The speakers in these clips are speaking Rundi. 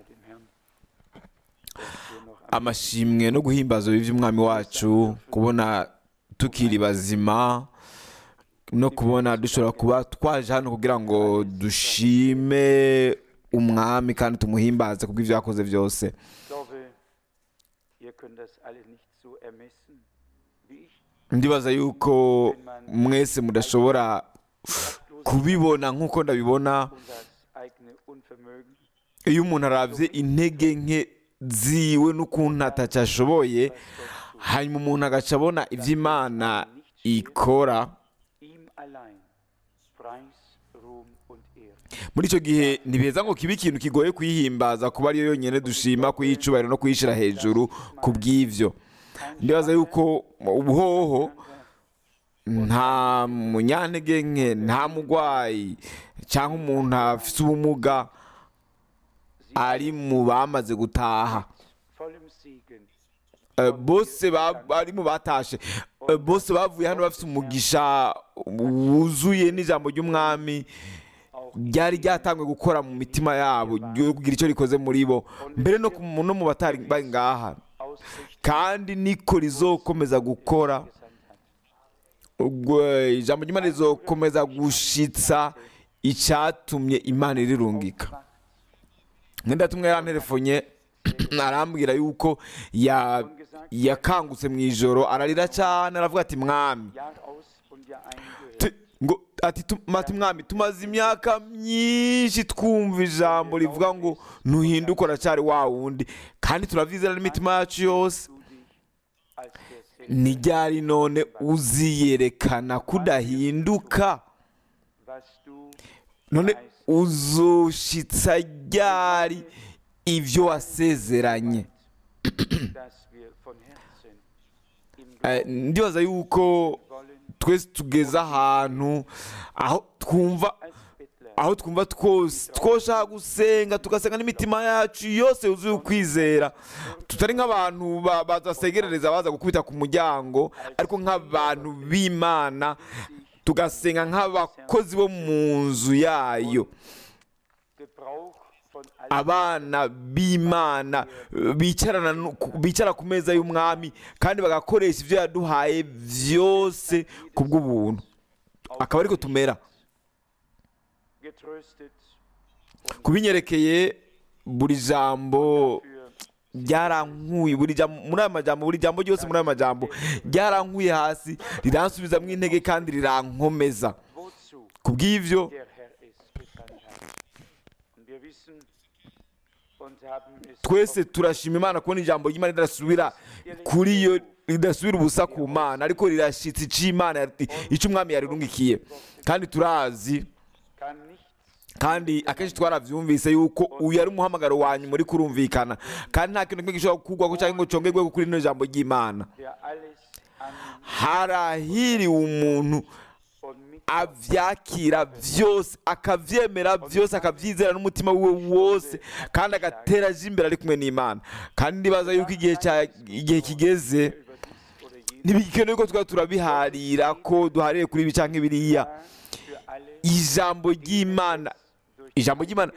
dem Herrn, dass wir noch am amashimwe no guhimbaza by'umwami wacu kubona tukiri bazima no kubona dushobora kuba twaje hano kugira ngo dushime umwami kandi tumuhimbaze kubw'ibyo yakoze byose Ich glaube, ihr könnt das alle nicht so ermessen wie ich. ndibaza yuko mwese mudashobora kubibona nk'uko ndabibona Und das eigene Unvermögen, iyo umuntu arabye intege nke ziwe n'ukuntu atacyashoboye was Gott tut. hanyuma umuntu agaca abona ibyo imana ikora Ihm allein Preis, Ruhm und Ehre. muri icyo gihe ntibeza ngo kibe ikintu kigoye kuyihimbaza kuba ariyo yonyine dushima kuyicubahiro no kuyishyira hejuru ku bw'ibyo ndibaza yuko ubuhoho nta munyantege nke nta murwayi cyangwa umuntu afite ubumuga ari mu bamaze gutaha Vollem Segen Eh, bose ba- bari mu batashe Eh, bose bavuye hano bafite umugisha wuzuye n'ijambo ry'umwami auch ryari ryatangwe gukora mu mitima yabo ryo kugira icyo rikoze muri bo mbere no ku- no mu batari bari ngaha ausrichten kandi niko rizokomeza gukora gesandt hat. ubwo ijambo ry'imana rizokomeza gushitsa icyatumye imana irirungika mwenda tumwe yaranterefonye arambwira yuko ya- yakangutse mu ijoro ararira cyane aravuga ati mwami Jahr aus und Jahr ein gehört. Te- ngo ati tu- ati mwami tumaze imyaka myinshi twumva ijambo rivuga ngo ntuhinduke uracyari wa wundi kandi turabyizera n'imitima yacu yose Du dich als der Segen, ntiryari none uziyerekana kudahinduka was du none uzoshitsa ryari ibyo wasezeranye dass wir von Herzen im Eh, Glauben ndibaza yuko wollen, twese tugeze ahantu aho twumva als Bettler aho twumva twose twoshaka gusenga tugasenga n'imitima yacu yose yuzuye ukwizera tutari nk'abantu ba- badasegerereza baza gukubita ku muryango ariko nk'abantu b'imana tugasenga nk'abakozi bo mu nzu yayo Gebrauch von allen abana b'imana eh, bicarana no- ku- bicara ku meza y'umwami kandi bagakoresha ibyo yaduhaye byose ku bw'ubuntu akaba ariko tumera getröstet kubinyerekeye buri jambo für ryarankuye buri jambo muri aya majambo buri jambo ryose muri aya majambo ryarankuye hasi riransubizamo intege kandi rirankomeza wozu ku bw'ibyo der Herr es gesandt hat. Und wir wissen und haben es twese oft turashima imana kubona ijambo ry'imana ridasubira kuri yo ridasubira ubusa ku mana ariko rirashyitsa icyo imana yari- icyo umwami yarirungikiye kandi turazi kann nichts kandi akenshi twarabyumvise yuko uyu ari umuhamagaro wanyu muri kurumvikana kandi nta kintu kimwe gishobora kugwaho cyangwa ngo congerwe kuri rino jambo ry'imana der alles annimmt harahiriwe umuntu und mit abyakira byose akabyemera byose akabyizera n'umutima we wose kandi agatera aje imbere ari kumwe n'imana kandi ndibaza yuko igihe cya igihe kigeze über dies oder jenes ntibikenewe ko twaba turabiharira ko duhariye kuri ibi cyangwa biriya für alle ijambo ry'imana durch ijambo ry'imana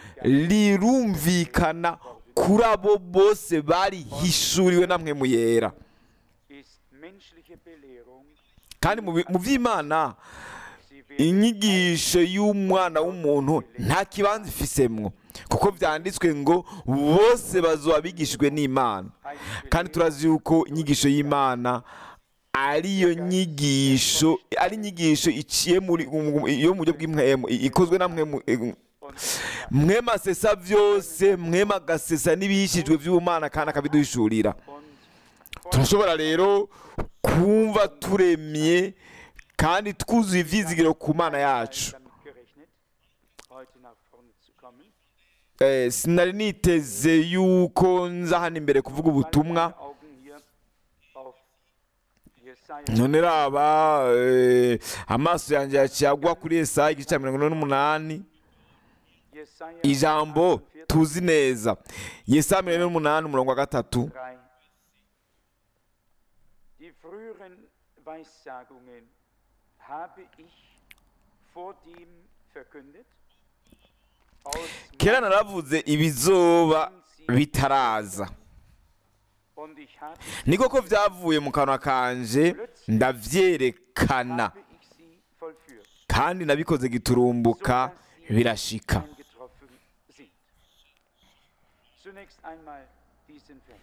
rirumvikana kuri abo bose barihishuriwe namwe mu yera ist menschliche Belehrung kandi mu bi- mu by'imana sie werden inyigisho y'umwana w'umuntu nta kibanza ifisemwo kuko byanditswe ngo bose bazoba bigishijwe n'imana kandi turazi yuko inyigisho y'imana ariyo nyigisho ari inyigisho iciye muri yo mu buryo bw'impwemu i- ikozwe na mwemu und mwema asesa byose mwema agasesa n'ibihishijwe by'ubumana kandi akabiduhishurira und turashobora rero kumva turemye kandi twuzuye ibyizigiro ku mana yacu damit gerechnet, heute nach vorne zu kommen. Eh, sinari niteze yuko nza hano imbere kuvuga ubutumwa Meine Augen hier auf Jesaja none raba eh, amaso yanjye yaciye agwa kuri Yesaya igice cya mirongo ine n'umunani Jesaja ijambo 48, tuzi neza Yesaya mirongo ine n'umunani umurongo wa gatatu 3. Die früheren Weissagungen habe ich vor dem verkündet. Aus kera naravuze ibizoba sind sie bitaraza Und ich habe, ni koko byavuye mu kanwa kanje ndavyerekana habe ich sie vollführt, kandi nabikoze giturumbuka sodass sie birashika eingetroffen sind. Zunächst einmal diesen Vers.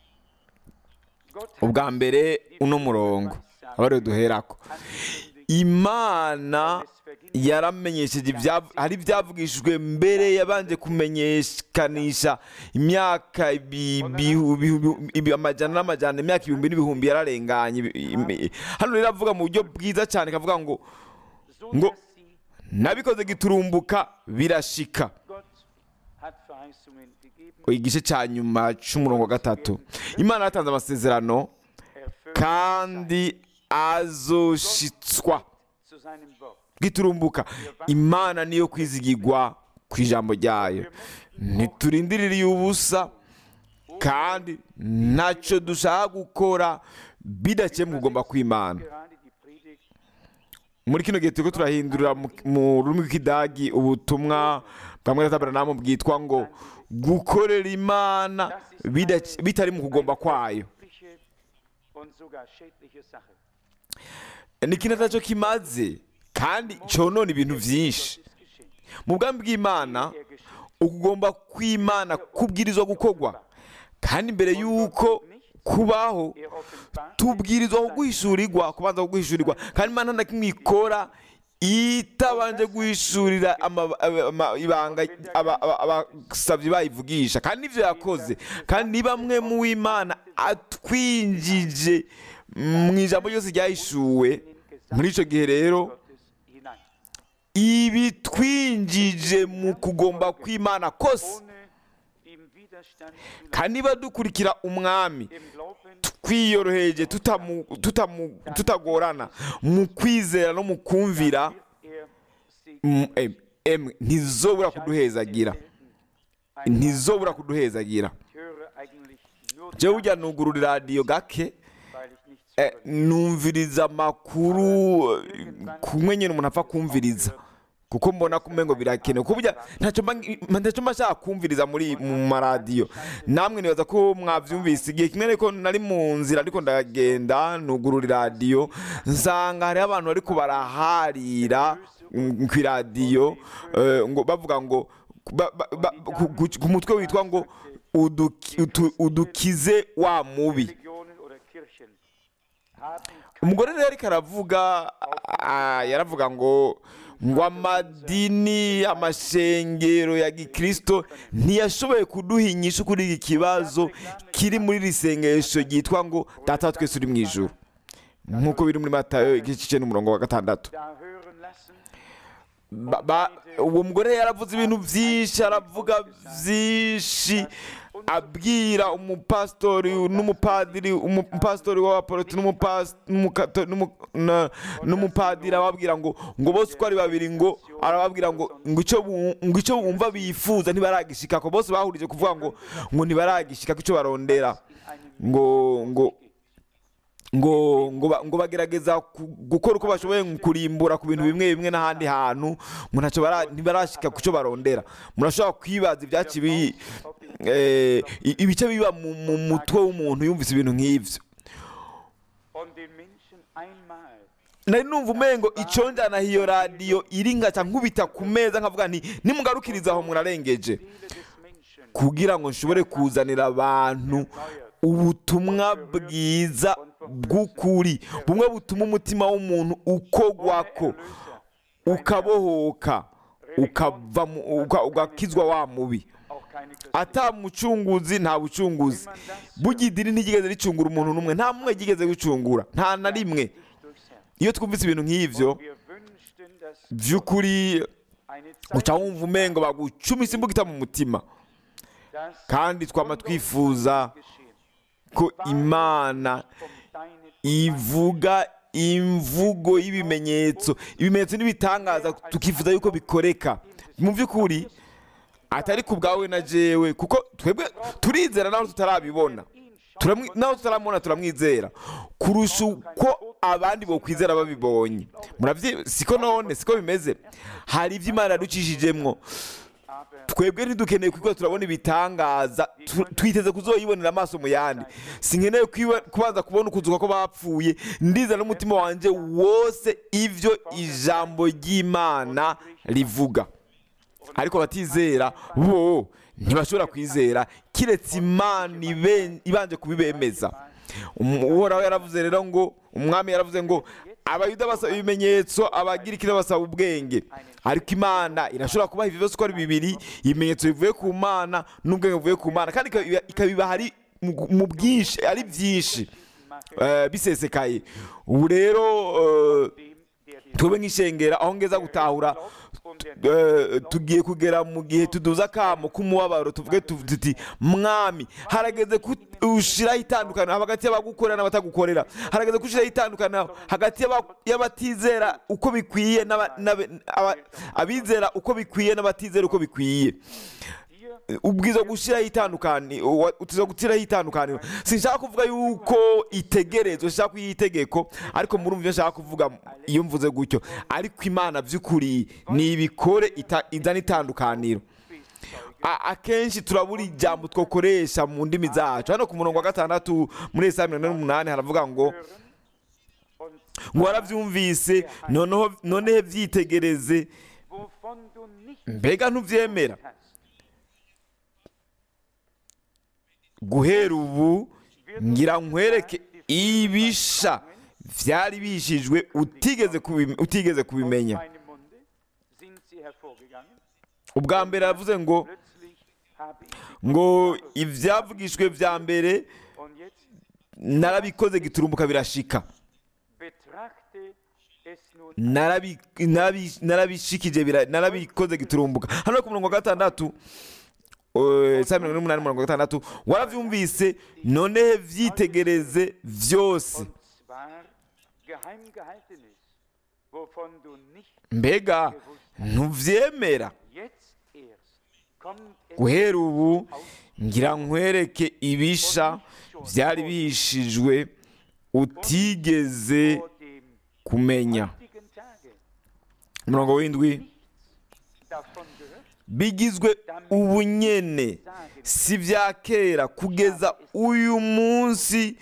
Gott hat ubwa mbere uno murongo aba ariyo duherako angekündigt, imana yaramenyesheje ibya- hari ibyavugishijwe mbere yabanje kumenyekanisha imyaka ibi- ibihu- ibihu- ibi- amajana n'amajana imyaka ibihumbi n'ibihumbi yararenganye Ibi- imi- hano rero avuga mu buryo bwiza cyane kavuga ngo so ngo dass sie nabikoze giturumbuka birashika Gott hat Verheißungen gegeben, igice cya nyuma cy'umurongo wa gatatu imana yatanze amasezerano erfüllt kandi azoshitswa zu seinem Wort. giturumbuka imana niyo kwizigirwa ku ijambo ryayo ntiturindirire ubusa kandi ntacyo dushaka gukora bidaciye mu kugomba kw'imana Gerade die Predigt muri kino gihe turiko turahindurira mu- mu rurimi rw'ikidagi ubutumwa bwa mwene taberanamu bwitwa ngo gukorera imana bidaci- bitari mu kugomba kwayo übliche und sogar schädliche Sache. ni ikintu atacyo kimaze kandi cyonona ibintu byinshi Das ist geschehen. mu bwami bw'imana Er geschieht. ukugomba kw'imana kubwirizwa gukorwa kandi mbere y'uko kubaho Er offenbart tubwirizwa kuguhishurirwa kubanza kuguhishurirwa kandi imana nta kimwe ikora itabanje guhishurira ama- ama- ibanga aba- aba- abasabyi bayivugisha kandi nibyo yakoze kandi ni bamwe mu w'imana atwinjije mu ijambo ryose ryahishuwe muri icyo gihe rero Gottes hinein. ibi twinjije mu kugomba kw'imana kose Ohne ihm Widerstand zu kandi niba dukurikira umwami leisten. Im Glauben twiyoroheje tutamu- tutamu- tutagorana mu kwizera no mu kumvira wird er sie mm, em- em, ntizobura kuduhezagira ntizobura kuduhezagira Ich höre eigentlich nur jewe ujya nugurura iradiyo gake weil ich nichts eh, höre. numviriza amakuru eh, kumwe nyine umuntu apfa kumviriza kuko mbona ko umengo birakenewe kuko burya ntacyo mba- ntacyo mba nshaka kumviriza muri mu maradiyo namwe nibaza ko mwabyumvise igihe kimwe ariko nari mu nzira ariko ndagenda nugurura iradiyo nsanga hariho abantu bariko baraharira mm, ku iradiyo eh, ngo bavuga ngo ba- ba- ba- ku- ku- ku mutwe witwa ngo uduki- utu- udukize wa mubi Religionen oder Kirchen haben umugore rero ariko aravuga ah, yaravuga ngo ngo amadini amashengero ya gikristo ntiyashoboye kuduha inyishu kuri iki kibazo kiri muri iri sengesho ryitwa ngo data wa twese uri mu ijuru nk'uko biri muri matayo igice cy'icenda n'umurongo wa gatandatu da hören lassen, Ba- ba- uwo mugore yaravuze ibintu byinshi aravuga byinshi abwira umupasitori n'umupadiri umupasitori w'abaporoti n'umupas- n'umukato- n'umu- na- n'umupadiri ababwira ngo ngo bose uko ari babiri ngo arababwira ngo ngo icyo bu- ngo icyo bumva bifuza ntibaragishika ko bose bahurije kuvuga ngo ngo ntibaragishika ko icyo barondera in einem ngo ngo ngo ngo ba- ngo bagerageza ku- gukora uko bashoboye mu kurimbura ku bintu bimwe bimwe n'ahandi hantu ngo ntacyo bara- ntibarashika ku cyo barondera murashobora kwibaza ibyaci bi eh, i- ibice biba mu mu mutwe w'umuntu yumvise ibintu nk'ivyo und den Menschen einmal nari numva umengo icyo njyana iyo radiyo iri ngaca nkubita ku meza nkavuga nti nimugarukiriza aho murarengeje Seele des Menschen kugira ngo nshobore kuzanira abantu ubutumwa bwiza bw'ukuri bumwe butuma umutima w'umuntu ukogwako ukabohoka ukava mu- uka- ugakizwa wa mubi auch keine Christen. ata mucunguzi nta bucunguzi burya idini ntigeze ricungura umuntu n'umwe nta mumwe ryigeze gucungura nta na rimwe durchs Herz. iyo twumvise ibintu nk'ivyo Wir wünschten, dass by'ukuri eine uca Zeit wumva umengo bagucumisa imbugita mu mutima dass kandi twama twifuza geschehen. ko imana Um deine ivuga imvugo y'ibimenyetso ibimenyetso n'ibitangaza tukifuza yuko bikoreka mu by'ukuri atari ku bwawe na jewe kuko twebwe turizera naho tutarabibona Turamwi- naho tutaramubona turamwizera kurusha uko abandi bokwizera babibonye muravyi siko none siko bimeze hari ibyo imana yaducishijemwo aber twebwe ntidukeneye kuko turabona ibitangaza tu- twiteze kuzoyibonera amaso mu yandi sinkeneye kwiba- kubanza kubona ukuzuka ko bapfuye ndiza n'umutima wanjye wose ibyo ijambo ry'imana rivuga ariko abatizera bo ntibashobora kwizera kiretse imana ibe- ibanje kubibemeza Um- uhoraho yaravuze rero ngo umwami yaravuze ngo abayuda basaba ibimenyetso abagirikira basaba ubwenge ariko imana irashobora kubaha ibyo byose uko ari bibiri ibimenyetso bivuye ku mana n'ubwenge buvuye ku mana kandi ikabiba- ikabibaha ari mu- mu bwinshi ari byinshi eh, bisesekaye ubu rero eh, twebwe nk'ishengera aho ngeza gutahura eh, tugiye kugera mu gihe tuduza akamo k'umubabaro tuvuge tu- tuti mwami harageze ko ushiraho itandukaniro hagati y'abagukorera n'abatagukorera harageze ko ushiraho itandukaniro hagati y'aba- y'abatizera uko bikwiye n'aba- n'aba- aba- abizera uko bikwiye n'abatizera uko bikwiye ubwiza gushyiraho itandukaniro utiza gushyiraho itandukaniro sinshaka kuvuga yuko itegerezwa nshaka kuyiha itegeko ariko murumva ibyo nshaka kuvuga iyo mvuze gutyo ariko imana by'ukuri nibikore ita- izana itandukaniro A- akenshi turabura ijambo twakoresha mu ndimi zacu hano ku murongo wa gatandatu muri esaya mirongo ine n'umunani haravuga ngo ngo warabyumvise noneho noneho byitegereze mbega ntubyemera guhera ubu ngira nkwereke ibisha byari bishijwe utigeze kubi- utigeze kubimenya ubwa mbere aravuze ngo ngo ibyavugishwe bya mbere narabikoze giturumbuka birashika Narabi- narabi- narabishikije bira- narabikoze giturumbuka hano ku murongo wa gatandatu eh, saa mirongo ine n'umunani mirongo gatandatu warabyumvise noneho byitegereze byose mbega ntubyemera guhera ubu ngira nkwereke ibisha byari bihishijwe utigeze kumenya umurongo w'indwi bigizwe ubunyene si bya kera kugeza uyu munsi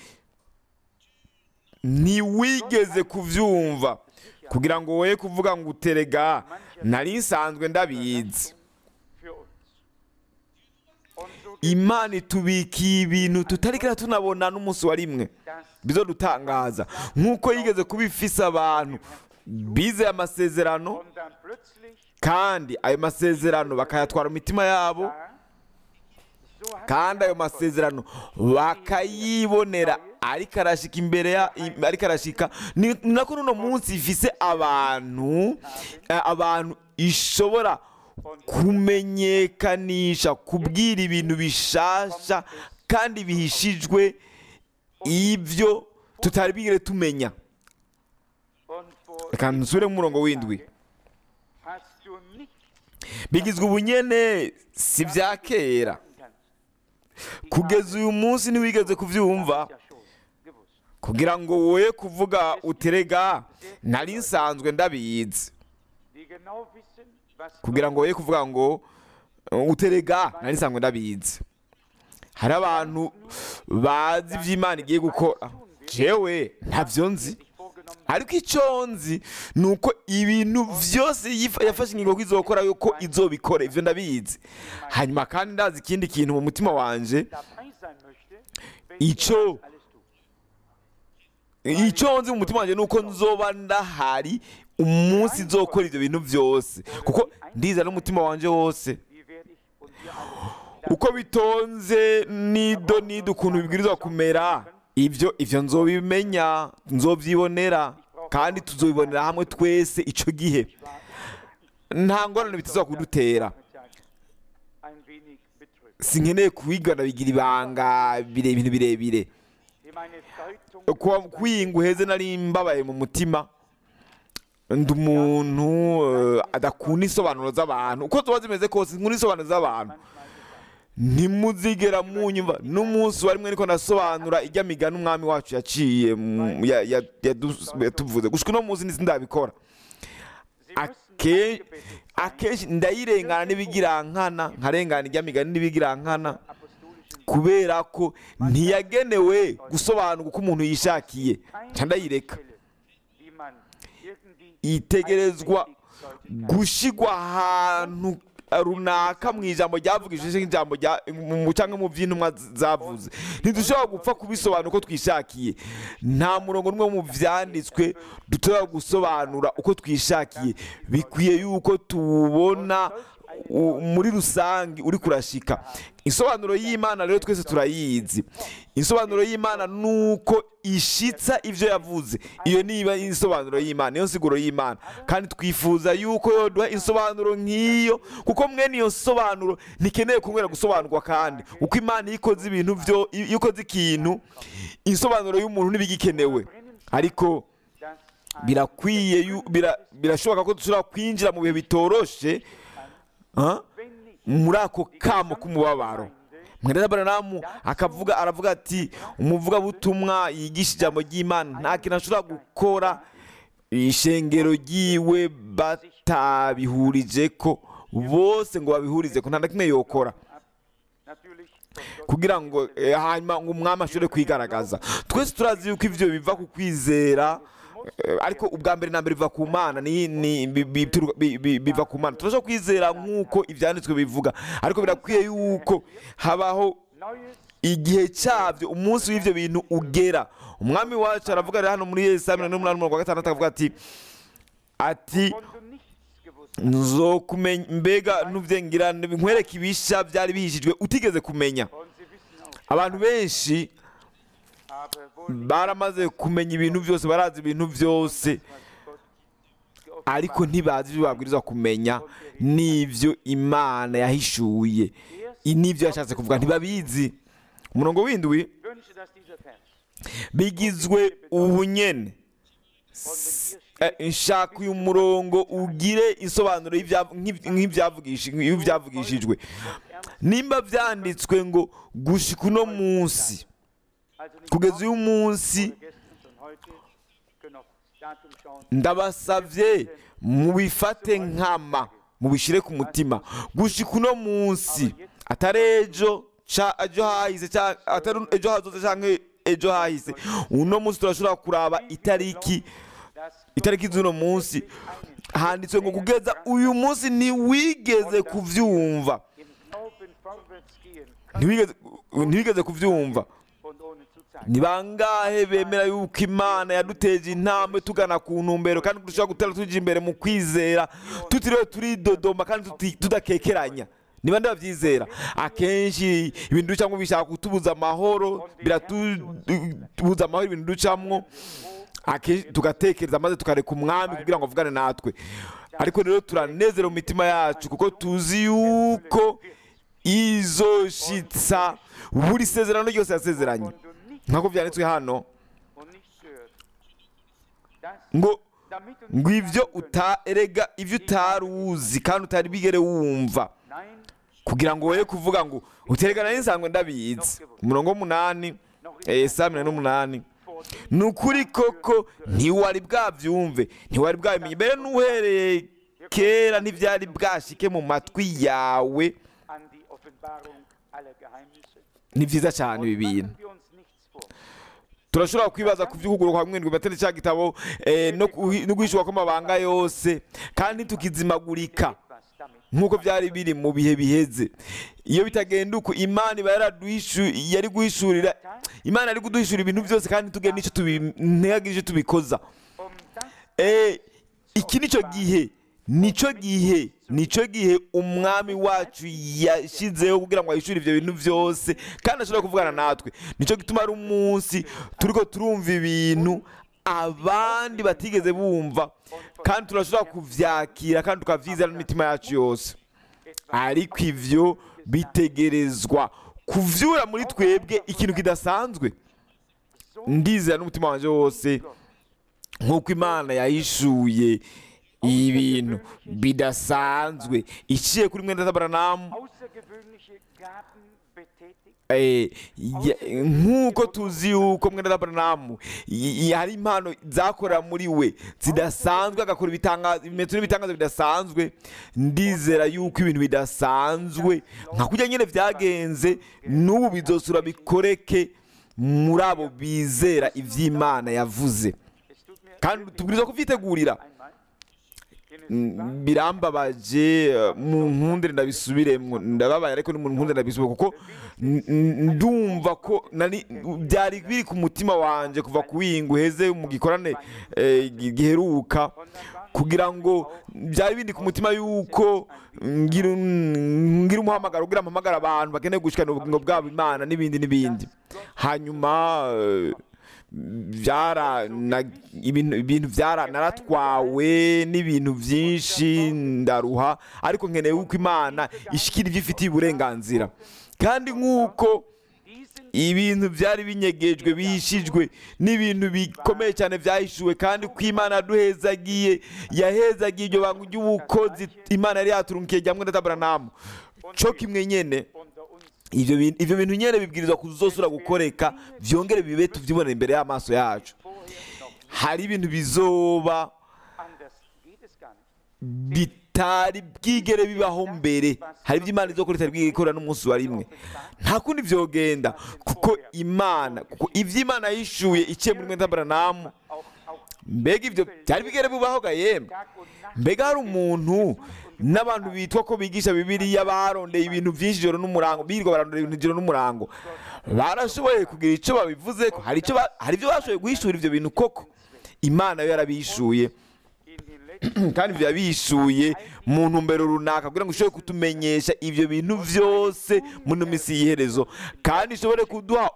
ntiwigeze kubyumva kugira ngo woye kuvuga ngo uterega nari nsanzwe ndabizi imana itubikiye ibintu tutarikira tunabona n'umunsi wa rimwe bizo dutangaza nk'uko yigeze kuba ifise abantu bizeye amasezerano kandi ayo masezerano bakayatwara mu mitima yabo kandi ayo masezerano bakayibonera ariko arashika imbere ya i- ariko arashika ni ni nako n'uno munsi ifise abantu eh, abantu ishobora kumenyekanisha kubwira ibintu bishasha kandi bihishijwe ibyo tutari bigire tumenya reka nsubire mu murongo w'indwi bigizwe ubunyene si bya kera kugeza uyu munsi ntiwigeze kubyumva kugira ngo woye kuvuga uterega nari nsanzwe ndabizi kugira ngo woye kuvuga ngo uh, uterega nari nsanzwe ndabizi hari abantu bazi ibyo imana igiye gukora jewe ntabyo nzi ariko icyo nzi ni uko ibintu byose yifa- yafashe ingingo ko izokora yuko izobikora ibyo ndabizi hanyuma kandi ndazi ikindi kintu mu mutima wanje icyo icyo nzi mu mutima wanjye ni uko nzoba ndahari umunsi nzokora ibyo bintu byose kuko ndiza n'umutima wanjye wose uko bitonze nido nido ukuntu bibwirizwa kumera ibyo ibyo nzobimenya nzobyibonera kandi tuzobibonera hamwe twese icyo gihe nta ngorane bitazwa kudutera sinkeneye kubigana bigira ibanga bire ibintu birebire kuba kwiyinga uheze nari mbabaye mu mutima ndi umuntu eh, adakunda insobanuro z'abantu uko ziba zimeze kose nkunda insobanuro z'abantu ntimuzigera munyumva n'umunsi wa rimwe niko nasobanura ijya migani umwami wacu yaciye mu- ya- ya- yadu- yatuvuze gushika uno munsi ndabikora Ake- akenshi ndayirengana n'ibigirankana nkarengana iry'amigani n'ibigirankana apostolischen kubera ko ntiyagenewe gusobanura uko umuntu yishakiye nca ndayireka Stelle, die man irgendwie itegerezwa einprägen sollte. gushigwa ahantu runaka mu ijambo ryavugishije nk'ijambo rya mu cyangwa mu by'intumwa zavuze ntidushobora gupfa kubisobanura uko twishakiye nta murongo n'umwe mu byanditswe dushobora gusobanura uko twishakiye bikwiye yuko tuwubona u- muri rusange uri kurashika insobanuro y'imana rero twese turayizi insobanuro y'imana ni uko ishitsa ibyo yavuze iyo niba insobanuro y'imana niyo nsiguro y'imana kandi twifuza yuko yoduha insobanuro nk'iyo kuko mwene iyo nsobanuro ntikeneye kumwera gusobanurwa kandi uko imana iyo ikoze ibintu byo iyo ikoze ikintu insobanuro y'umuntu ntibigikenewe ariko Das birakwiye yu- bira- birashoboka ko dushobora kwinjira mu bihe bitoroshe ah, wenn nicht muri ako kamo k'umubabaro mwene Aburahamu akavuga aravuga ati umuvugabutumwa yigisha ijambo ry'imana nta kintu ashobora gukora ishengero ryiwe batabihurije ko bose ngo babihurize ko nta na kimwe yokora natürlich von Gott kugira ngo eh, hanyuma ngo umwami ashobore kwigaragaza twese turazi yuko ibyo biva ku kwizera eh, ariko ubwa mbere na mbere biva ku mana ni, ni, bi- bi- bituruka- bi- bi- biva ku mana turashobora kwizera nk'uko ibyanditswe bivuga ariko birakwiye yuko habaho Neues igihe cyabyo umunsi w'ibyo bintu ugera umwami wacu aravuga rero hano muri yesaya mirongo ine n'umunani umurongo wa gatandatu akavuga ati ati von du nichts gewusst hast. nzokumenya mbega nubyengira nkwereke ibishya byari bihishijwe utigeze kumenya Und sie wissen auch, abantu benshi aber wohl nicht, baramaze kumenya ibintu byose barazi ibintu byose was Gott geoffenbart ariko ntibazi ibyo babwirizwa kumenya n'ibyo imana yahishuye I- n'ibyo yashatse kuvuga ntibabizi umurongo w'indwi wünsche, dass dieser Vers bigizwe ubunyene S- eh, nshaka uyu murongo ugire insobanuro y'ibya- nk'ib- nk'ibyavugishi- nk'ibyavugishijwe nimba byanditswe ngo gushika uno munsi also nicht kugeza morgen uyu munsi oder gestern, sondern heute, können auf das Datum schauen. ndabasabye mubifate nkama mubishyire ku mutima gushika uno munsi atari ejo ca ejo hahise ca- atari ejo hazoze cyangwa ejo hahise uno munsi turashobora kuraba itariki Das itariki z'uno munsi handitswe ngo kugeza uyu munsi ntiwigeze kubyumva im Glauben vorwärts gehen kann ntiwigeze ntiwigeze kubyumva und ohne zu zeigen. ni bangahe bemera yuko imana yaduteje intambwe tugana ku ntumbero kandi dushobora gutera tujya imbere mu kwizera tutiriwe turidodoma kandi tuti- tudakekeranya ni bande babyizera akenshi ibintu ducamo bishaka kutubuza amahoro biratubuza amahoro ibintu ducamwo akenshi tugatekereza maze tukareka umwami kugira ngo avugane natwe ariko rero turanezera mu mitima yacu kuko tuzi yuko izoshitsa buri sezerano ryose yasezeranye Und du nicht nk'uko byanditswe hano und nicht gehört. Das, ngo damit du ngo nicht ibyo sagen könntest, uta erega ibyo utari uzi kandi utari bigere wumva Nein, kugira ngo woye kuvuga ngo uterekana n'insanzwe ndabizi umurongo w'umunani eh, saa mirongo n'umunani vor dem ni ukuri koko ntiwari bwabyumve ntiwari bwabimenye mbere n'uhereye kera ntibyari bwashike mu matwi yawe an die Offenbarung aller Geheimnisse. ni byiza cyane ibi bintu Machen wir uns nichts vor. turashobora kwibaza ku by'ukuguru kwa mwendwi batari cya gitabo eh, no kuhi- no guhishurwa kw'amabanga yose kandi tukizimagurika Was damit nk'uko byari biri mu bihe biheze iyo bitagenda uko imana iba yaraduhishu- yari guhishurira imana yari kuduhishura ibintu byose kandi tugenda n'icyo tubi- ntihagire icyo tubikoza um das Eh, iki nicyo gihe nicyo gihe nicyo gihe umwami wacu yashyizeho kugira ngo ahishure ibyo bintu byose kandi ashobora kuvugana natwe nicyo gituma ari umunsi turiko turumva ibintu abandi batigeze bumva kandi turashobora kuvyakira kandi tukavyizera n'imitima yacu yose ariko ivyo bitegerezwa kuvyura muri twebwe ikintu kidasanzwe ndizera n'umutima wanje wose nk'uko imana yahishuye ibintu bidasanzwe iciye kuri mwenda z'abaranamu außergewöhnliche Gaben betätigt, Eh, ya- nk'uko tuzi yuko mwene Aburahamu y- y- hari impano zakorera muri we zidasanzwe agakora ibitangazo ibimenyetso n'ibitangazo bidasanzwe ndizera yuko ibintu bidasanzwe nka kurya nyine byagenze n'ubu bizosura bikoreke muri abo bizera iby'imana yavuze Es tut mir kandi tubwirizwa kubyitegurira einmal, denn es war Mm, birambabaje eh, mu nkundire ndabisubiremo ndababaye ariko ni mu nkundire ndabisubire kuko n- n- ndumva ko nari byari biri ku mutima wanje kuva ku wingu heze mu gikorane eh, gi- giheruka kugira ngo byari bindi ku mutima yuko ngira ngira umuhamagaro ugira mpamagara abantu bakeneye gushikana ubugingo bwabo imana n'ibindi n'ibindi hanyuma eh, byara na- ibintu ibintu byara naratwawe n'ibintu byinshi ndaruha ariko nkeneye yuko imana ishikira ibyo ifitiye uburenganzira kandi nk'uko diesen ibintu byari binyegejwe bihishijwe n'ibintu bikomeye cyane byahishuwe kandi ko imana yaduhezagiye yahezagiye iryo banga ry'ubukozi imana yari yaturungiye jya mwene taburanamu cyo kimwe nyene unter uns ibyo bintu ibyo bintu nyene bibwirizwa kuzosura gukoreka byongere bibe tubyibonera imbere y'amaso yacu vorher noch hari ibintu bizoba anders geht es gar nicht. bitari bwigere bibaho mbere hari ibyo imana izokora itari bwigere ikora n'umunsi wa rimwe nta kundi vyogenda kuko imana kuko ibyo imana yishuye iciye muri mwenda baranamu Auch, auch mbega ibyo byari bigere bibaho ga yemwe Tag und Nacht mbega hari umuntu n'abantu bitwa ko bigisha bibiliya barondeye ibintu byinshi ijoro n'umurango birirwa barondera ibintu ijoro n'umurango barashoboye kugira icyo babivuze ko hari icyo ba- hari ibyo bashoboye guhishura ibyo bintu koko imana yo yarabishuye in den letzten kandi biba bishuye mu ntumbero runaka kugira ngo ishobore kutumenyesha ibyo bintu byose muri ino minsi y'iherezo kandi ishobore kuduha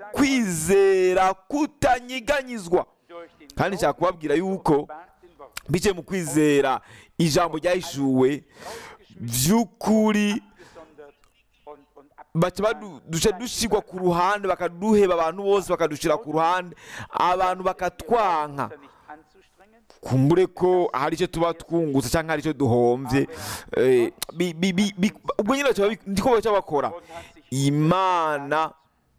ukwizera kutanyiganyizwa durch den kandi nshaka kubabwira yuko gewahrten Wort biciye mu kwizera ijambo ryahishuwe by'ukuri gesondert und, und baca badu- duca dushyirwa ku ruhande bakaduheba abantu bose bakadushyira ku ruhande abantu bakatwanka abgeschlossen, nicht anzustrengen. kumbure ko hari icyo tuba twungutse cyangwa hari icyo duhombye eh, bi- bi- bi- bi- ubwo nyine baca babi- niko baca bakora Und hat sich imana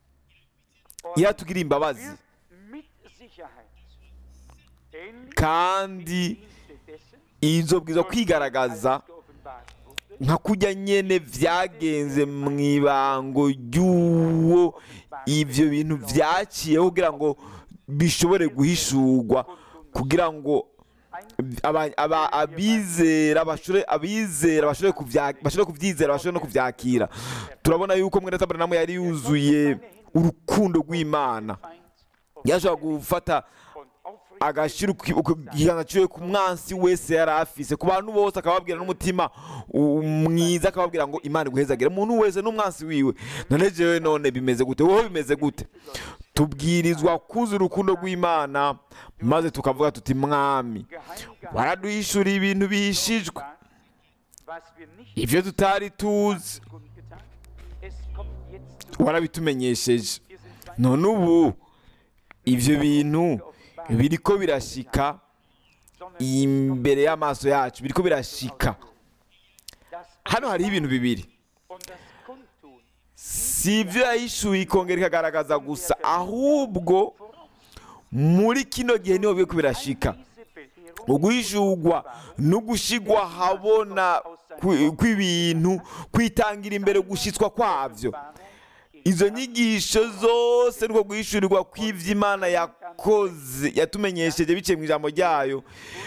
und iratugira imbabazi wird mit Sicherheit ähnlich kandi Dienste dessen, izobwiza kwigaragaza als geoffenbart wurde, nka kujya nyene byagenze mu ibango ry'uwo ibyo bintu byaciyeho kugira ngo bishobore guhishurwa kugira ngo aba- aba- abizera bashobore abizera bashobore kubya- bashobore kubyizera bashobore no kubyakira turabona yuko mwene tabernamu yari yuzuye urukundo rw'imana Feind yashobora gufata und aufrichtig agashyira uki- uku- ikiganza ciwe ku mwansi wese yari afise ku bantu bose akababwira n'umutima u- mwiza akababwira ngo imana iguhezagire umuntu wese n'umwansi wiwe none jewe none bimeze gute wowe bimeze gute tubwirizwa kuza urukundo rw'imana maze tukavuga tuti mwami geheim waraduhishuriye ibintu bihishijwe gehalten, was wir nicht ibyo tutari tuzi kundgetan. Es kommt jetzt zu warabitumenyesheje Wir sind zwei none ubu ibyo bintu biriko birashika sondern imbere y'amaso yacu biriko birashika das hano hariho ibintu bibiri und das Kundtun si ibyo yahishuye ikongera ikagaragaza gusa ahubwo muri kino gihe niho biriko birashika diese Belehrung uguhishurwa no gushigwa habona kw- kw'ibintu kwitangira imbere gushyitswa kwabyo izo nyigisho zose niko guhishurirwa kw'iby'imana yakoze yatumenyesheje biciye mu ijambo ryayo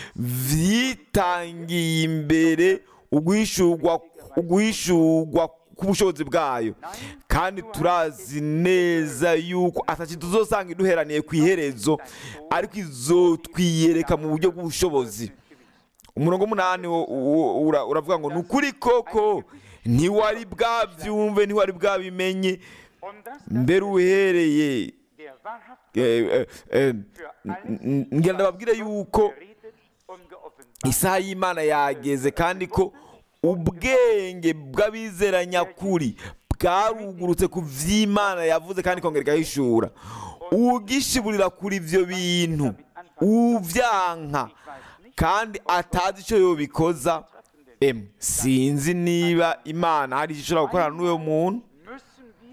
byitangiye imbere uguhishurwa uguhishurwa k'ubushobozi bwayo kandi turazi neza yuko ataki tuzosanga iduheraniye ku iherezo ariko izotwiyereka mu buryo bw'ubushobozi umurongo w'umunani wo- wo- ura- uravuga ngo ni ukuri koko ntiwari bwabyumve ntiwari bwabimenye und das mbere uhereye der wahrhaft eh, eh, eh, für n- alles n- ngira ndababwire yuko geredet und geoffenbart isaha y'imana yageze kandi ko ubwenge bw'abizera nyakuri bwarugurutse ku vy'imana yavuze kandi ikongera igahishura ugishiburira kuri ivyo bintu uvyanka kandi atazi ico yobikoza em sinzi niba imana hari icyo ishobora gukorana n'uwo muntu müssen wir in der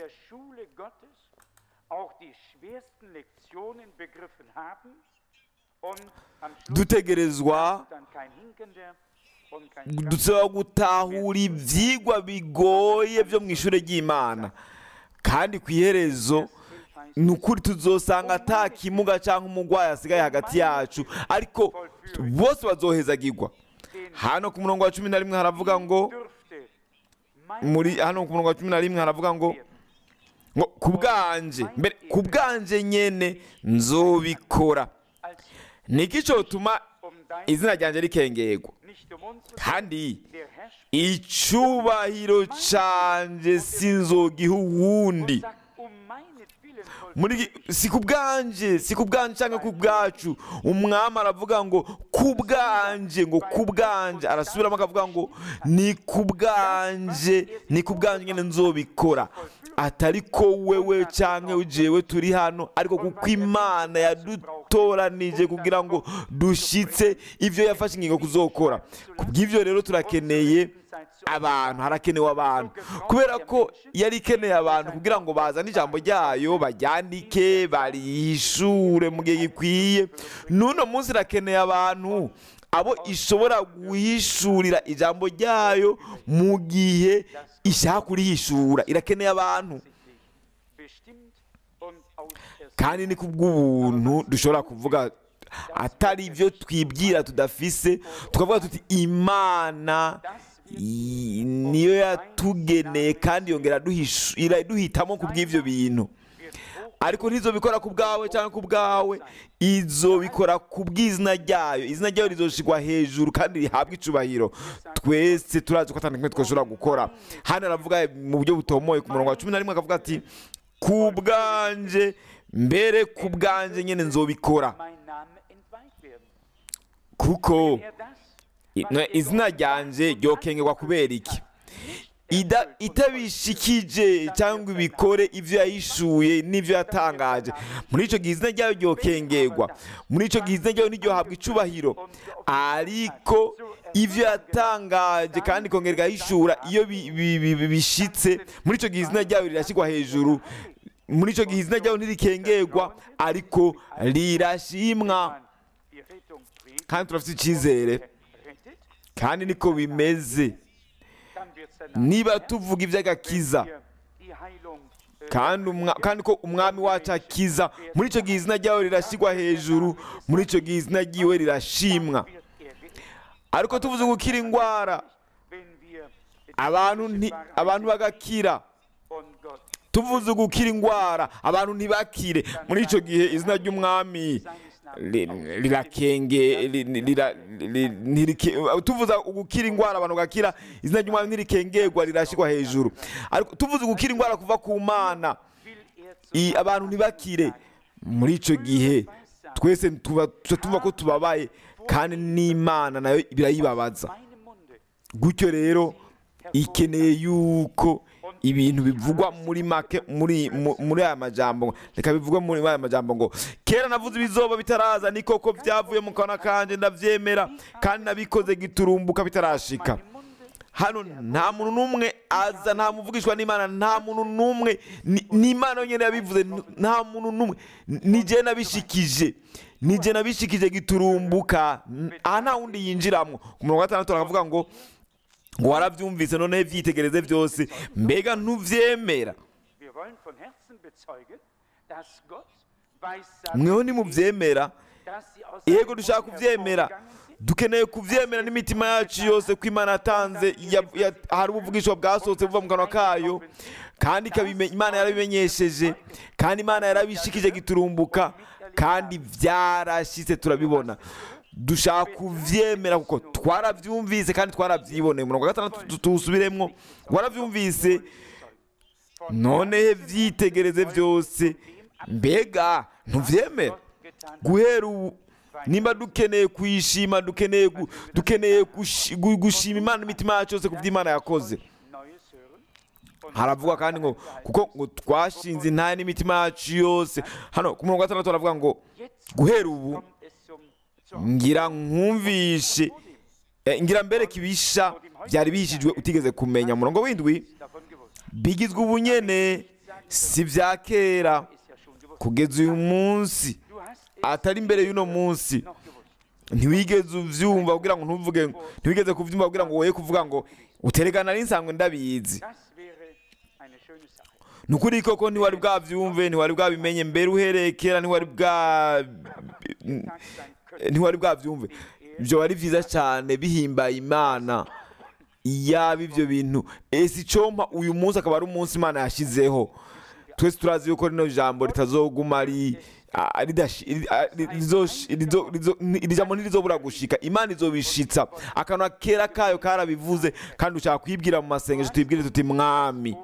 der Schule Gottes auch die schwersten Lektionen begriffen haben und am Schluss dutegerezwa dann kein Hinkender und kein Schrank- dusaba gutahura ibyigwa bigoye byo mu ishuri ry'imana kandi ku iherezo ni ukuri tuzosanga ata kimuga cyangwa umurwayi asigaye hagati yacu ariko bose bazohezagirwa hano ku murongo wa cumi na rimwe haravuga ngo dürfte mein muri hano ku murongo wa cumi na rimwe haravuga ngo ngo ku bwanje mbere ku bwanje nyene nzobikora als niki cyotuma um dein izina ryanjye rikengerwa nicht um uns zu kandi der Herrscher icubahiro canje sinzogiha uwundi sagt um meinetwillen soll muri iki- si ku bwanje si ku bwanje cyangwa ku bwacu umwami aravuga ngo ku bwanje ngo ku bwanje arasubiramo akavuga ngo ni ku bwanje ni ku bwanje nyine nzobikora atari ko wewe cyangwa jewe turi hano ariko kuko imana yadutoranije kugira ngo dushyitse ibyo yafashe ingingo kuzokora ku bw'ibyo rero turakeneye abantu harakenewe abantu kubera ko yari ikeneye abantu kugira ngo bazane ijambo ryayo baryandike barihishure mu gihe gikwiye n'uno munsi irakeneye abantu abo ishobora guhishurira ijambo ryayo mu gihe ishaka kurihishura irakeneye abantu bestimmt und auserwählt. kandi ni kubw'ubuntu dushobora kuvuga atari ibyo twibwira tudafise tukavuga tuti imana i- niyo yatugeneye kandi yongera duhishu- iraduhitamo ku bw'ibyo bintu ariko ntizobikora ku bwawe cyangwa ku bwawe izobikora ku bw'izina ryayo izina ryayo rizoshigwa hejuru kandi rihabwa icubahiro twese turazi ko atandukanye twashobora gukora hano aravuga mu buryo butomoye ku murongo wa cumi na rimwe akavuga ati ku bwanje mbere ku bwanje nyine nzobikora mein Name entweiht werden. kuko Er das, i- no, izina ryanje ryokengerwa kubera iki Ida- itabishikije cyangwa ibikore ibyo yahishuye n'ibyo yatangaje muri icyo gihe izina ryayo ryokengerwa muri icyo gihe izina ryayo ntiryohabwa icubahiro ariko ibyo yatangaje kandi ikongera igahishura iyo bi- bi- bi- bi- bishitse muri icyo gihe izina ryayo rirashyirwa hejuru muri icyo gihe izina ryayo ntirikengerwa ariko rirashimwa man die Rettung predigt, kandi turafite icyizere rettet, kandi niko bimeze dann wird sein niba tuvuga iby'agakiza Wenn wir die Heilung äh, kandi umwa- kandi ko umwami wacu akiza muri icyo gihe izina ryawe rirashyirwa hejuru muri icyo gihe izina ryiwe rirashimwa wird er geehrt. ariko tuvuze gukira indwara Wenn wir abantu nti- abantu bagakira und Gott tuvuze gukira indwara abantu ntibakire muri icyo gihe izina ry'umwami ri- rirakenge ri- rira- ri- ntirike- tuvuze gukira indwara abantu bagakira izina ry'umwami ntirikengerwa rirashyirwa hejuru ariko tuvuze gukira indwara kuva ku mana will er zu i- abantu ntibakire muri icyo gihe twese tuba tuba tumva ko tubabaye kandi n'imana nayo birayibabaza meinem Munde gutyo rero ikeneye yuko ibintu bivugwa muri make muri mu- muri aya majambo reka bivugwe muri aya majambo ngo kera navuze ibizoba bitaraza ni koko byavuye mu kanwa kanje ndabyemera kandi nabikoze giturumbuka bitarashika hano nta muntu n'umwe aza nta muvugishwa n'imana nta muntu n'umwe ni- n'imana yonyine yabivuze n- nta muntu n'umwe ni jye nabishikije ni jye nabishikije giturumbuka N- aha nta wundi yinjiramo ku murongo wa gatandatu baravuga ngo ngo warabyumvise noneho ibyitegereze byose mbega ntubyemera Wir wollen von Herzen bezeugen, dass Gott weiß, mweho nimubyemera dass sie aus yego seinem dushaka Mund kubyemera hervorgegangen sind. dukeneye kubyemera n'imitima yacu yose ko imana yatanze ya- ya- hari ubuvugisho bwasohotse buva mu kanwa kayo kandi ikabime- imana yarabimenyesheje kandi imana yarabishikije giturumbuka kandi byarashyitse turabibona dushaka kubyemera kuko twarabyumvise kandi twarabyiboneye umurongo wa gatandatu tu- tuwusubiremo warabyumvise noneho byitegereze byose mbega ntubyemera Gott getan guhera ubu nimba dukeneye kuyishima dukeneye gu- dukeneye gushi- gu- gushima imana imitima yacu yose ku byo imana yakoze Neues hören. Und haravuga kandi ngo kuko ngo twashinze intare n'imitima yacu yose hano ku murongo wa gatandatu haravuga ngo jetzt guhera ubu kommt es zum, zur ngira nkumvishe eh, ngira mbere kibisha byari bihishijwe utigeze kumenya umurongo w'indwi davon gewusst. bigizwe ubunyene si bya kera ist ja schon gewusst. kugeza uyu munsi Du hast es atari imbere y'uno munsi noch gewusst. ntiwigeze uvyumva kugira ngo ntuvuge ngo ntiwigeze kuvyumva kugira ngo woye kuvuga ngo uterekana n'insanzwe ndabizi Das wäre eine schöne Sache. ni ukuri koko ntiwari bwavyumve ntiwari bwabimenye mbere uhereye kera ntiwari bwa Tag sein können. ntiwari bwabyumve ibyo ari byiza cyane bihimbaye imana yaba ibyo bintu ese icompa uyu munsi akaba ari umunsi imana yashyizeho twese turazi yuko rino jambo ritazoguma ari a- ridashi- ri- a- ri- rizosh- rizo- rizo- ni- iri jambo ntirizobura gushika imana izobishitsa akanwa kera kayo karabivuze kandi ushaka kwibwira mu masengesho tuyibwire tuti mwami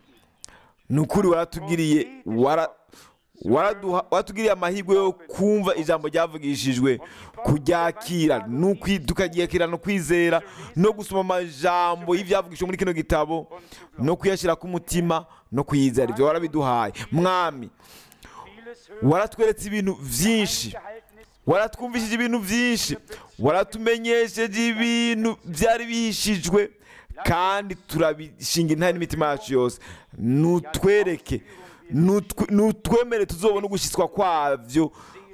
ni ukuri waratubwiriye wara waraduha- waratugiriye amahirwe yo kumva ijambo ryavugishijwe kuryakira n'ukwi- tukaryakira no kwizera no gusoma amajambo y'ibyavugishijwe muri kino gitabo no kuyashyira ku mutima no kwizera ibyo warabiduhaye mwami Vieles hören waratweretse ibintu byinshi Gehaltenes waratwumvishije ibintu byinshi waratumenyesheje ibintu byari bihishijwe kandi turabishinga intare n'imitima yacu yose nutwereke nutwe- nutwemere tuzobona ugushyitswa kwabyo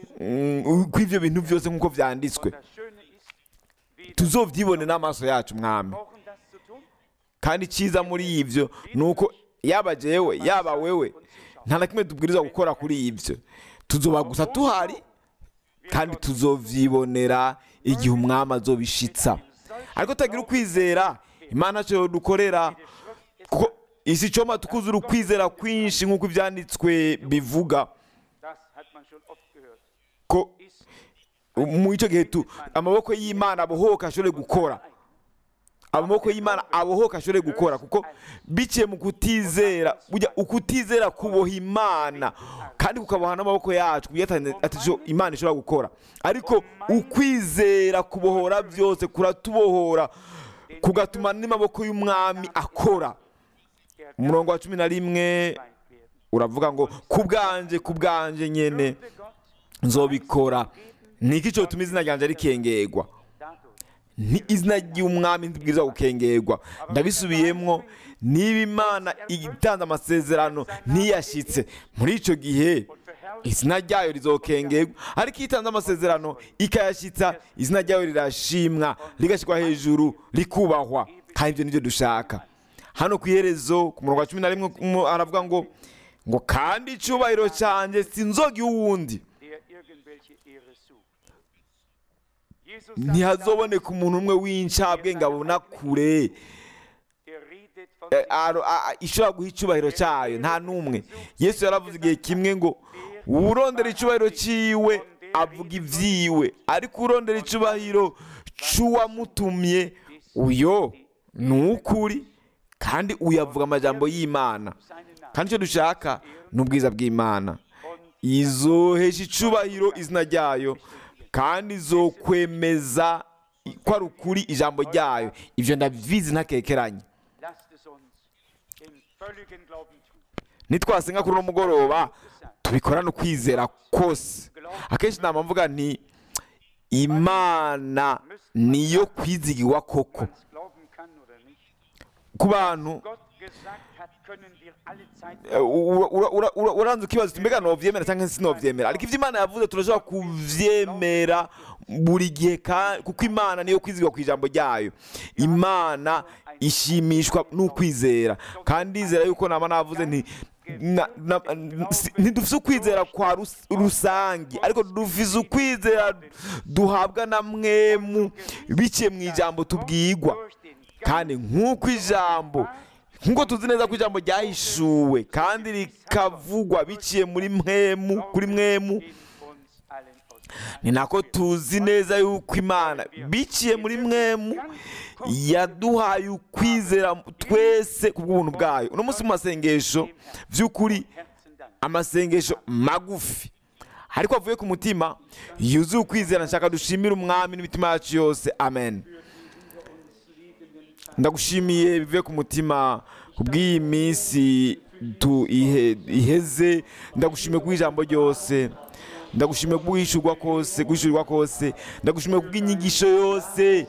mm, kw'ibyo bintu byose nk'uko byanditswe Das Schöne ist, wir tuzobyibone n'amaso yacu mwami brauchen das zu tun. kandi icyiza muri ibyo ni uko yaba jewe yaba wewe nta na kimwe tubwirizwa gukora kuri ibyo tuzoba gusa tuhari kandi tuzovyibonera igihe umwami azobishitsa ariko tutagira ukwizera imana ntacyo dukorera kuko isi icoma tukuzura ukwizera kwinshi nk'uko ibyanditswe bivuga Das hat man schon oft gehört. ko Ist mu icyo gihe tu amaboko y'imana abohoka ashobore gukora amaboko y'imana abohoka ashobore gukora kuko biciye mu kutizera burya ukutizera kuboha imana kandi kukaboha n'amaboko yacu kuburyo ata- atacyo imana ishobora gukora ariko ukwizera kubohora byose kuratubohora kugatuma n'amaboko y'umwami akora umurongo wa cumi na rimwe weit werden. uravuga ngo ku bwanje ku bwanje nyene Würde Gott nzobikora niki cyo tuma izina ryanjye rikengerwa dadurch ni izina ry'umwami ntibwiza gukengerwa ndabisubiyemwo niba imana itanze amasezerano ntiyashyitse muri icyo gihe izina ryayo rizokengerwa ariko iyo itanze amasezerano ikayashyitsa izina ryayo rirashimwa rigashyirwa hejuru rikubahwa kandi ibyo nibyo dushaka hano ku iherezo ku murongo wa cumi na rimwe mu- aravuga ngo ngo kandi icyubahiro cyanjye sinzoga uwundi der irgendwelche Ehre sucht. Jesus sagt ntihazoboneka umuntu umwe w'incabwenge abona kure er redet von eh, aro- a- a- ishobora guha icyubahiro cyayo nta n'umwe yesu yaravuze igihe kimwe ngo urondera icyubahiro cyiwe avuga ibyiwe ariko urondera icyubahiro cy'uwamutumye uyo ni ukuri kandi uyavuga amajambo y'imana seinen Namen. kandi icyo dushaka ni ubwiza bw'imana izohesha icubahiro izina ryayo kandi izokwemeza ko ari ukuri ijambo ryayo ibyo ndabizi ntakekeranye Lasst es uns im völligen Glauben tun. nitwasenga kuri uno mugoroba tubikorane ukwizera kose akenshi nama mvuga nti imana niyo kwizigirwa koko Man's glauben kann oder nicht. ku bantu Gott gesagt hat, können wir alle Zeit eh, ura- ura- ura- ura- uranze ukibaza uti mbega novyemera cyangwa sinovyemera ariko ivyo imana yavuze turashobora kuvyemera buri gihe ka- kuko imana niyo kwizigwa ku ijambo ryayo imana ishimishwa n'ukwizera kandi ndizera yuko nama navuze nti na- na- si- ntidufise ukwizera kwa rus- rusange ariko dufise ukwizera duhabwa na mwemu biciye mu ijambo tubwigwa durch den kandi nk'uko ijambo nk'uko tuzi neza ko ijambo ryahishuwe kandi rikavugwa biciye muri mwemu kuri mwemu in uns allen aus. ni nako tuzi neza yuko imana biciye muri mwemu yaduhaye ukwizera twese ku bw'ubuntu bwayo uno munsi mu masengesho by'ukuri Herzen Dank. amasengesho magufi ariko avuye ku mutima yuzuye ukwizera nshaka dushimire umwami n'imitima yacu yose amen ndagushimiye bivuye ku mutima ku bw'iyi minsi tu- ihe- iheze ndagushimiye kubw'ijambo ryose ndagushimiye kubw'ishyurwa kose kwishyurwa kose ndagushimiye kubw'inyigisho yose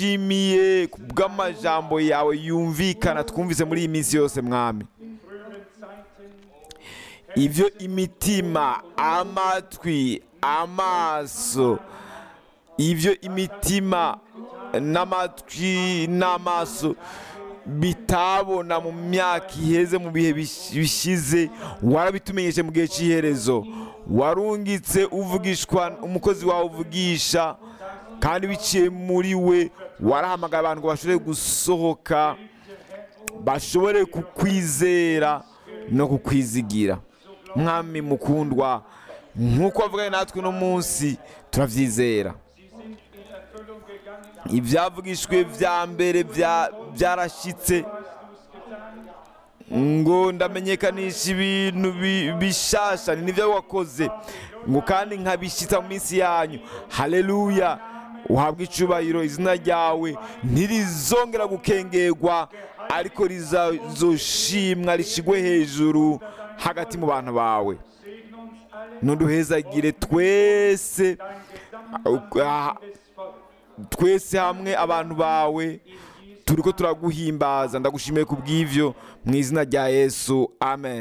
ndagushimiye kubw'amajambo yawe yumvikana twumvise muri iyi minsi yose mwami ibyo imitima amatwi amaso ibyo imitima n'amatwi n'amaso bitabona mu myaka iheze mu bihe bish- bishize warabitumenyeshe mu gihe cy'iherezo warungitse uvugishwa umukozi wawe uvugisha kandi biciye muri we warahamagaye abantu ngo bashobore gusohoka bashobore kukwizera no kukwizigira mwami mukundwa nk'uko wavuganye natwe uno munsi turabyizera ibyavugishwe bya mbere bya- byarashyitse ngo ndamenyekanisha ibintu bi- bishasha ni nibyo wakoze ngo kandi nkabishyitsa mu minsi yanyu haleluya uhabwe icubahiro izina ryawe ntirizongera gukengerwa ariko rizazoshimwa rishigwe hejuru hagati mu bantu bawe nuduhezagire twese ah, twese hamwe abantu bawe turiko turaguhimbaza ndagushimiye ku bw'ivyo mu izina rya yesu amen